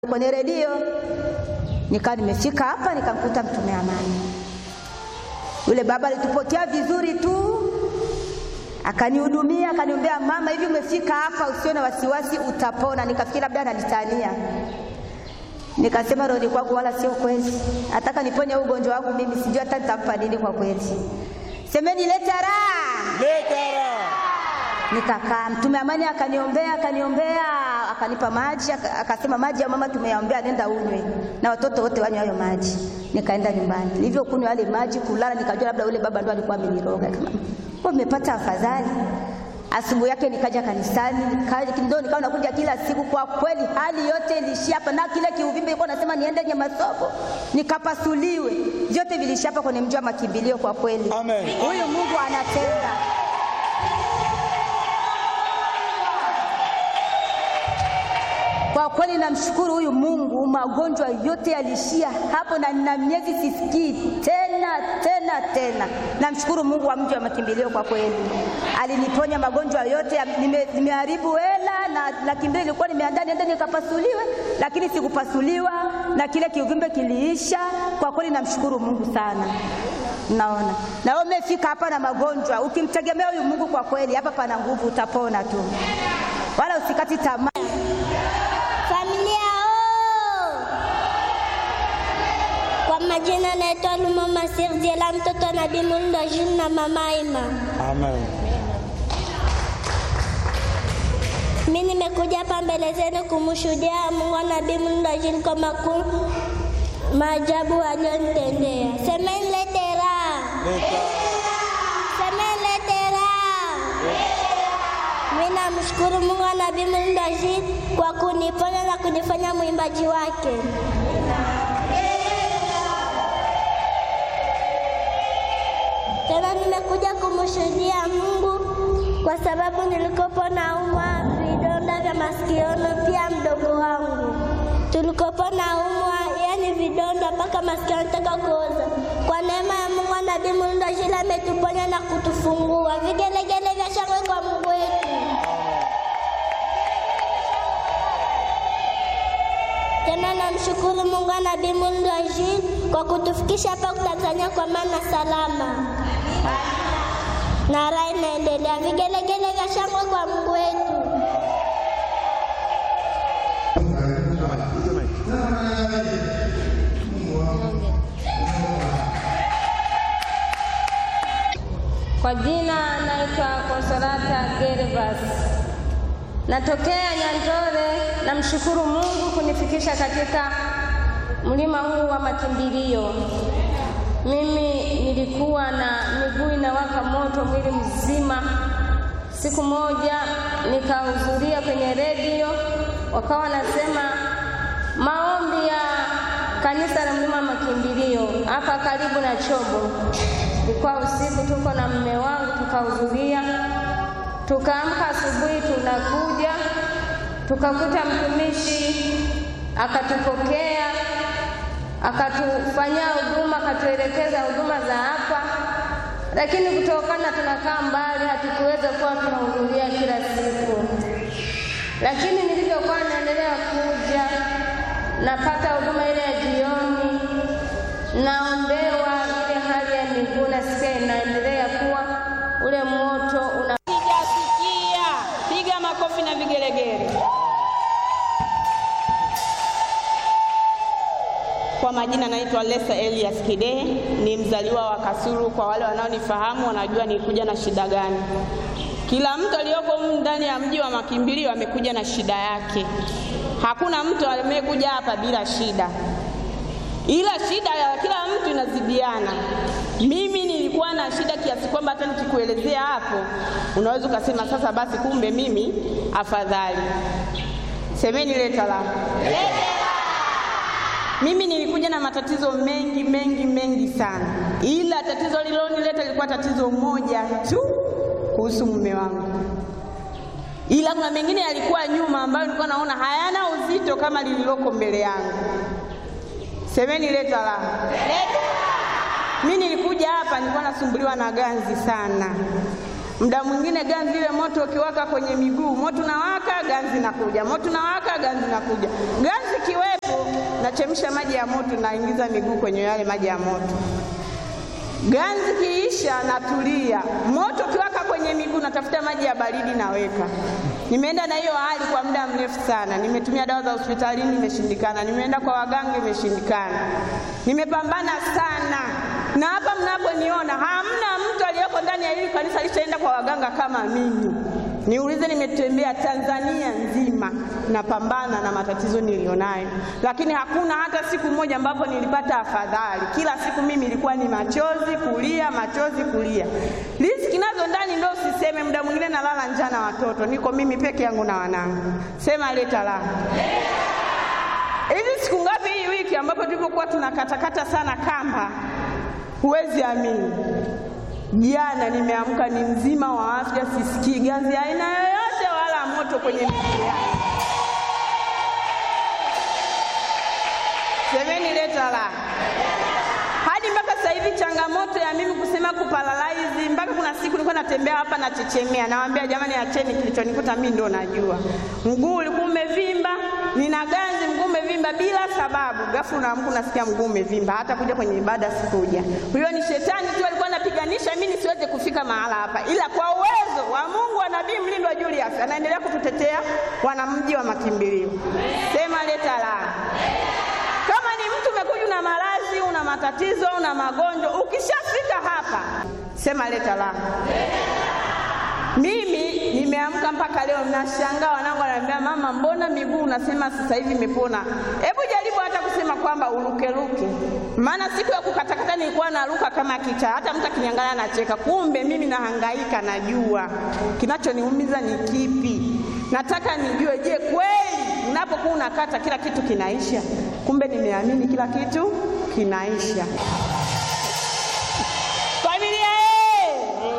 kwenye redio, nikawa nimefika hapa nikamkuta mtume amani. Yule baba alitupotea vizuri tu, akanihudumia, akaniombea, mama, hivi umefika hapa, usiwe na wasiwasi, utapona. Nikafikiri labda ananitania, nikasema roho kwangu, wala sio kweli, ataka niponye ugonjwa wangu mimi, sijui hata nitampa nini kwa kweli. Semeni leta raha, Leta raha. Nikakaa, mtume amani akaniombea, akaniombea, akanipa maji, aka- akasema maji ya mama tumeyaombea, nenda unywe na watoto wote wanywe hayo maji. Nikaenda nyumbani, nilivyokunywa yale maji, kulala, nikajua labda yule baba ndo alikuwa ameniroga. Kama kwa nimepata afadhali. Asubuhi yake nikaja kanisani, nikaja ndio nikawa nakuja kila siku. Kwa kweli hali yote ilishia hapa, na kile kiuvimbe ilikuwa nasema niende Nyamasobo nikapasuliwe, vyote vilishia hapa kwenye mji wa makimbilio. Kwa kweli Amen. huyu Mungu anatenda. Kwa kweli namshukuru huyu Mungu, magonjwa yote yalishia hapo, na nina miezi sisikii tena tena tena. Namshukuru Mungu wa mji wa makimbilio, kwa kweli aliniponya magonjwa yote. ya- nime- Nimeharibu hela na laki mbili ilikuwa nimeandaa niende nikapasuliwe, lakini sikupasuliwa na kile kiuvimbe kiliisha. Kwa kweli namshukuru Mungu sana. Naona na wewe umefika hapa na magonjwa, ukimtegemea huyu Mungu, kwa kweli hapa pana nguvu, utapona tu, wala usikati tamaa. Familia oo! Kwa majina naitwa Lumama Sirdiela, mtoto wa Nabii Mulndo Jules na mama Ima. Amen. Mimi nimekuja hapa mbele zenu kumshuhudia Mungu wa Nabii Mulndo Jules kwa makuu maajabu aliyonitendea. Semeni lete raha, semeni lete raha. Mimi namshukuru Mungu wa Nabii Mulndo Jules kwa kuniponya na kunifanya mwimbaji wake. Tena nimekuja kumshuhudia Mungu kwa sababu nilikopo naumwa vidonda vya masikioni, pia mdogo wangu tulikopo naumwa, yani vidonda mpaka masikio yanataka kuoza. Kwa neema ya Mungu na Nabii Mulndo Jules ametuponya na kutufungua. Vigelegele vya shangwe kwa Mungu wetu. Tena namshukuru Mungu na Nabii Mulndo Jules kwa kutufikisha hapa Tanzania kwa maana salama na raha inaendelea. Vigelegele vya shangwe kwa Mungu wetu. Kwa jina naitwa Konsolata Gervas, natokea Nyandore. Namshukuru Mungu kunifikisha katika mlima huu wa makimbilio. Mimi nilikuwa na miguu inawaka moto mwili mzima. Siku moja nikahudhuria kwenye redio, wakawa nasema maombi ya kanisa la mlima wa makimbilio hapa karibu na Chobo. Ilikuwa usiku, tuko na mume wangu tukahudhuria, tukaamka asubuhi, tunakuja tukakuta mtumishi akatupokea, akatufanyia huduma, akatuelekeza huduma za hapa, lakini kutokana tunakaa mbali, hatukuweza kuwa tunahudhuria kila siku. Lakini nilivyokuwa naendelea kuja, napata huduma ile ya jioni, naombewa ile hali ya miguu, nasikia inaendelea kuwa ule moto una Sijasikia. Piga makofi na vigelegele. Kwa majina naitwa Lesa Elias Kidehe, ni mzaliwa wa Kasulu. Kwa wale wanaonifahamu wanajua nilikuja na shida gani. Kila mtu aliyoko humu ndani ya mji wa makimbilio amekuja na shida yake. Hakuna mtu amekuja hapa bila shida, ila shida ya kila mtu inazidiana. Mimi nilikuwa na shida kiasi kwamba hata nikikuelezea hapo unaweza ukasema sasa basi, kumbe mimi afadhali. Semeni leta la mimi nilikuja na matatizo mengi mengi mengi sana, ila tatizo lililonileta lilikuwa tatizo moja tu kuhusu mume wangu, ila kuna mengine yalikuwa nyuma ambayo nilikuwa naona hayana uzito kama lililoko mbele yangu. Semeni leta la. Mimi nilikuja hapa nilikuwa nasumbuliwa na ganzi sana. Muda mwingine ganzi ile moto ukiwaka kwenye miguu, moto unawaka, ganzi nakuja, moto unawaka, ganzi nakuja. Ganzi ikiwepo, nachemsha maji ya moto, naingiza miguu kwenye yale maji ya moto. Ganzi kiisha, natulia. Moto ukiwaka kwenye miguu, natafuta maji ya baridi, naweka. Nimeenda na hiyo hali kwa muda mrefu sana. Nimetumia dawa za hospitalini, imeshindikana. Nimeenda kwa waganga, imeshindikana. Nimepambana sana, na hapa mnaponiona hamna mtu aliyeko ndani ya hili kanisa alishaenda kwa waganga kama mimi. Niulize, nimetembea Tanzania nzima napambana na matatizo nilionayo, lakini hakuna hata siku moja ambapo nilipata afadhali. Kila siku mimi ilikuwa ni machozi kulia, machozi kulia. Riziki nazo ndani ndio usiseme, muda mwingine nalala njaa na watoto, niko mimi peke yangu na wanangu. Sema leta la hivi siku ngapi hii wiki ambapo tulipokuwa tunakatakata sana kamba, huwezi amini Jana nimeamka ni mzima wa afya, sisikii ganzi aina yoyote wala moto kwenye miguu yangu. Semeni leta la hadi mpaka sasa hivi, changamoto ya mimi kusema kuparalaizi, mpaka kuna siku nilikuwa natembea hapa nachechemea, nawaambia jamani, acheni, kilichonikuta mimi ndo najua. Mguu ulikuwa umevimba, nina ganzi, mguu umevimba bila sababu. Ghafla unaamka unasikia mguu umevimba, hata kuja kwenye ibada sikuja. Huyo ni shetani tu alikuwa anapiganisha mimi nisiweze kufika mahala hapa, ila kwa uwezo wa Mungu wa Nabii Mlindwa Julius anaendelea kututetea wanamji wa makimbilio. Sema leta la kama ni mtu umekuja una maradhi, una matatizo, una magonjwa, ukishafika hapa sema leta la. Mimi nimeamka mpaka leo nashangaa, wanangu wananiambia mama, mbona miguu unasema sasa hivi imepona? Hebu jaribu hata kusema kwamba urukeruke, maana siku ya kukatakata nilikuwa naruka kama kichaa, hata mtu akiniangalia anacheka. Kumbe mimi nahangaika, najua kinachoniumiza ni kipi. Nataka nijue, je, kweli unapokuwa unakata kila kitu kinaisha? Kumbe nimeamini kila kitu kinaisha. Familia ye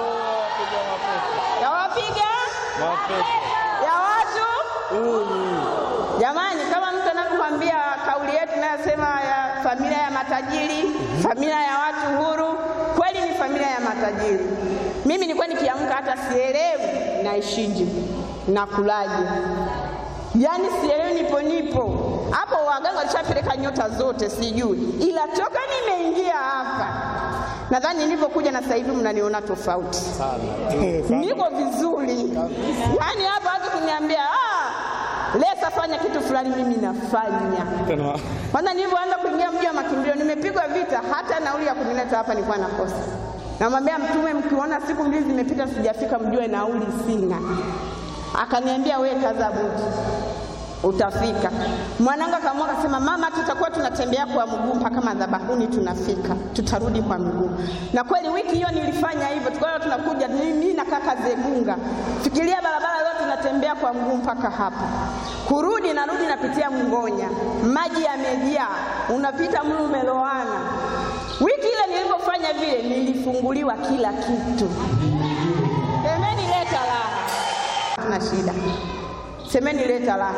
yawapiga ya watu jamani, kama mtu anavyokwambia kauli yetu inayosema ya familia ya matajiri, familia ya watu huru, kweli ni familia ya matajiri. Mimi nilikuwa nikiamka hata sielewi naishije nakulaje, yaani sielewi, nipo nipo hapo. Waganga walishapeleka nyota zote, sijui, ila toka nimeingia hapa nadhani nilivyokuja na sasa hivi mnaniona tofauti niko vizuri, yaani hapa watu kuniambia ah, Lesa fanya kitu fulani, mimi nafanya. Kwanza nilivyoanza kuingia mji wa makimbilio, nimepigwa vita, hata nauli ya kunileta hapa nilikuwa nakosa. Namwambia Mtume, mkiona siku mbili zimepita sijafika, mjue nauli sina. Akaniambia we kaza buti utafika. Mwanangu akaamua akasema, mama, tutakuwa tunatembea kwa mguu mpaka madhabahuni, tunafika, tutarudi kwa mguu. Na kweli wiki hiyo nilifanya hivyo, tukawa tunakuja mimi na kaka Zegunga, fikiria barabara yote tunatembea kwa mguu mpaka hapa, kurudi narudi napitia Mngonya, maji yamejaa, unapita mlu umeloana. Wiki ile nilipofanya vile, nilifunguliwa kila kitu. Semeni leta raha, tuna shida Semeni leta raha.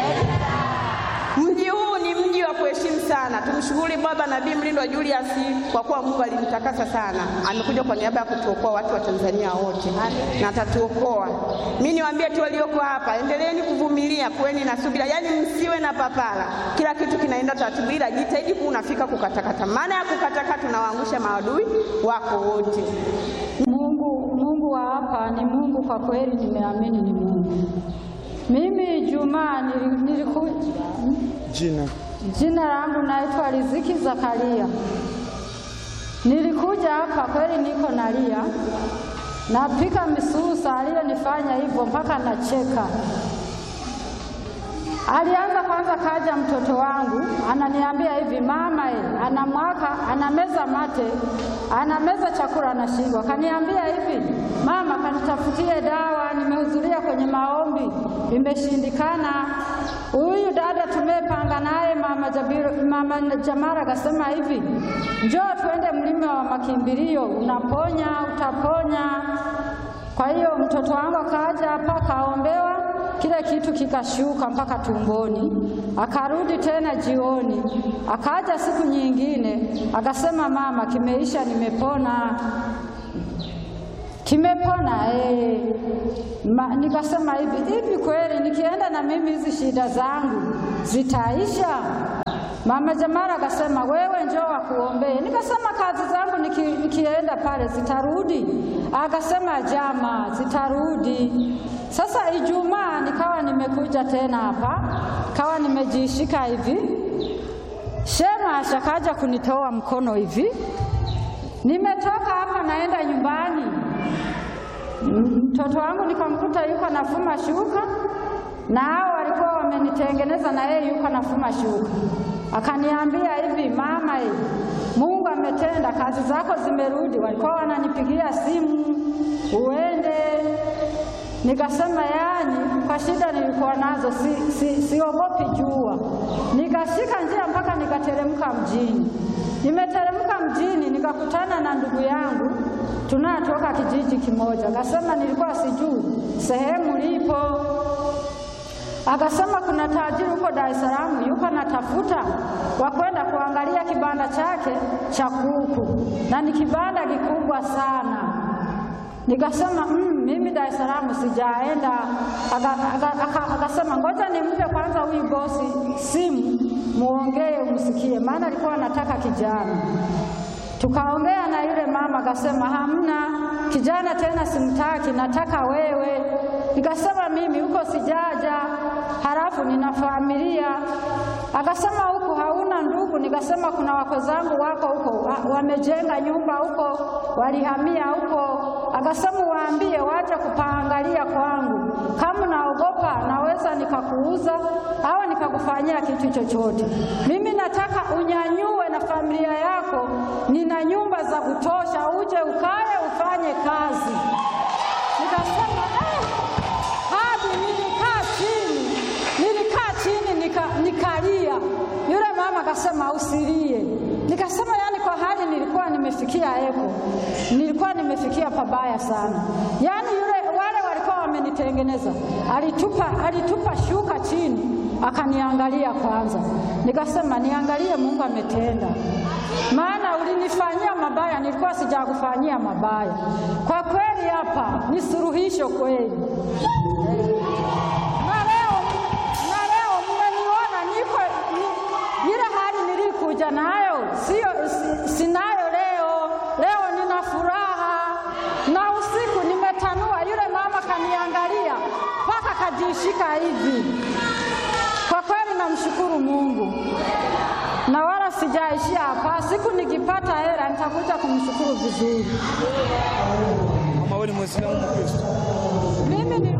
Mji huu ni mji wa kuheshimu sana. Tumshukuru Baba Nabii Mlindwa Julius kwa kuwa Mungu alimtakasa sana, amekuja kwa niaba ya kutuokoa watu wa Tanzania wote na atatuokoa. Mimi niwaambie tu walioko hapa, endeleeni kuvumilia, kuweni na subira, yaani msiwe na papara. Kila kitu kinaenda taratibu, ila jitahidi kuwa unafika kukatakata. Maana ya kukatakata, tunawaangusha maadui wako wote. Mungu, Mungu wa hapa ni Mungu kwa kweli, nimeamini ni Mungu. Mimi Juma niliku Jina jina langu naitwa Riziki Zakaria. Nilikuja hapa kweli, niko nalia, napika misusa, aliyonifanya hivyo mpaka nacheka. Alianza kwanza, kaja mtoto wangu ananiambia hivi, mama e, anamwaka anameza mate, anameza chakula anashindwa. Kaniambia hivi, mama, kanitafutie dawa, nimehudhuria kwenye maombi imeshindikana. Huyu dada tumepanga naye mama, Jabiru, mama Jamara akasema hivi, njoo tuende mlima wa makimbilio, unaponya utaponya. Kwa hiyo mtoto wangu akaja hapa kaombewa kile kitu kikashuka mpaka tumboni, akarudi tena jioni, akaja siku nyingine akasema, mama, kimeisha, nimepona. kimepona eh. Ma, nikasema hivi hivi, kweli nikienda na mimi hizi shida zangu zitaisha? Mama Jamara akasema wewe njoo wakuombee. Nikasema kazi zangu niki, nikienda pale zitarudi? Akasema jama, zitarudi. Sasa Ijumaa nikawa nimekuja tena hapa, kawa nimejishika hivi, Shema ashakaja kunitoa mkono hivi, nimetoka hapa naenda nyumbani mtoto wangu nikamkuta yuko nafuma shuka, na hao walikuwa wamenitengeneza, na yeye yuko nafuma shuka. Akaniambia hivi, mama, hivi Mungu ametenda, kazi zako zimerudi. Walikuwa wananipigia simu uende. Nikasema yani, kwa shida nilikuwa nazo si, si, siogopi jua. Nikashika njia mpaka nikateremka mjini. Nimeteremka mjini nikakutana na ndugu yangu tunatoka kijiji kimoja. Akasema nilikuwa sijui sehemu lipo. Akasema kuna tajiri huko Dar es Salaam yuko natafuta wa kwenda kuangalia kibanda chake cha kuku, na ni kibanda kikubwa sana. Nikasema mm, mimi Dar es Salaam sijaenda. Akasema ngoja nimpe kwanza huyu bosi simu, muongee umsikie, maana alikuwa anataka kijana Tukaongea na yule mama, akasema hamna kijana tena, simtaki, nataka wewe. Nikasema mimi huko sijaja, halafu nina familia. Akasema huko hauna ndugu? Nikasema kuna wako zangu wako huko, wamejenga nyumba huko, walihamia huko. Akasema waambie waje kupaangalia kwangu, kama naogopa naweza nikakuuza au nikakufanyia kitu chochote. Mimi nataka unyanyue na familia yako, nina nyumba za kutosha, uje ukae ufanye kazi. Nikasema eh, hadi nilikaa chini, nilikaa chini nika, nikalia. Yule mama akasema usilie. Nikasema yani, kwa hali nilikuwa nimefikia eko, nilikuwa nimefikia pabaya sana. Yani yule wale walikuwa wamenitengeneza, alitupa, alitupa shuka chini akaniangalia kwanza. Nikasema niangalie, Mungu ametenda, maana ulinifanyia mabaya, nilikuwa sijakufanyia mabaya. Kwa kweli hapa ni suluhisho kweli. Na leo na leo mmeniona niko ni, ile hali nilikuja nayo sio si, sinayo leo. Leo nina furaha na usiku nimetanua. Yule mama kaniangalia mpaka kajishika hivi. Kwa kweli namshukuru Mungu na wala sijaishia hapa. Siku nikipata hela nitakuja kumshukuru vizuri. Mama, wewe ni Mwislamu Mkristo? Mimi ni